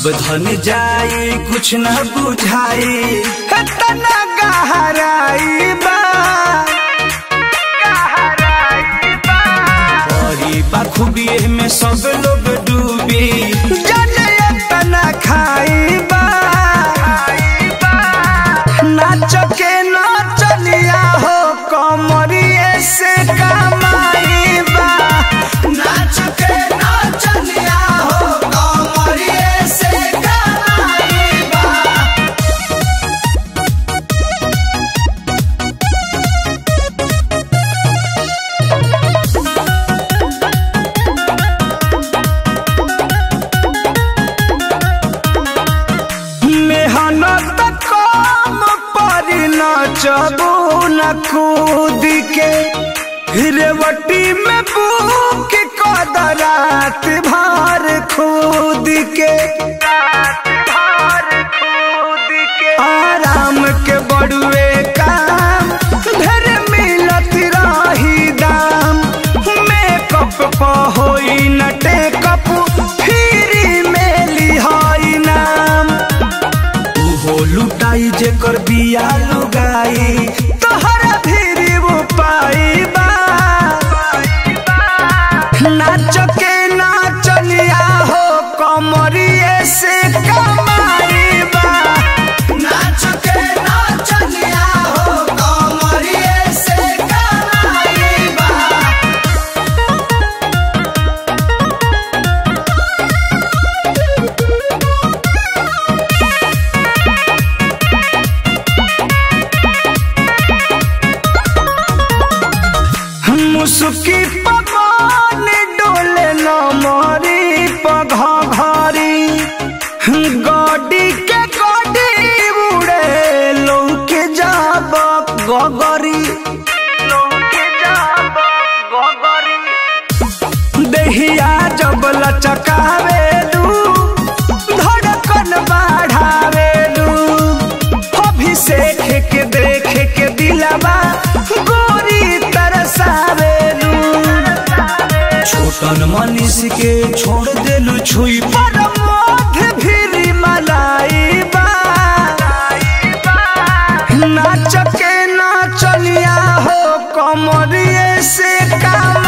सब धन जाई कुछ न बुझाई तना गहराई बा बड़ी बखूबिए में सब लोग डूबी जाने तना खाई बा नाच के नाचनिया हो कमरिए से कमाई बा नाच के नाचनिया हो कमरिए से कमाई बा मेहनत कम पर नचबू न कूद के रेवटी में बुक कदरात भर खूद के आराम के बड़ुए काम ढेर मिलत रही दाम मेकअप प होई न टेकअप फ्री में लिहाई नाम उहो लुटाई जेकर बिया लुगाई तोहरा भीरी वो पाई बा नाच के नाचनिया हो कमरिए से कमाई बा नाच के नाचनिया हो कमरिए से कमाई बा मुसुकी पवन डोले न मरी पघा घरी गडी के गडी उड़े लौके जाब गगरी लौके जाब गगरी देहिया जब लचकावेलू धड़कन बढ़ावेलू अभिषेक के देख के दिलवा गोरी तरसावेलू छोटन मनीष के छोड़ देलू छुई पर मोध फिरी मलाई बा नाच के नाचनिया हो कमरिए से काम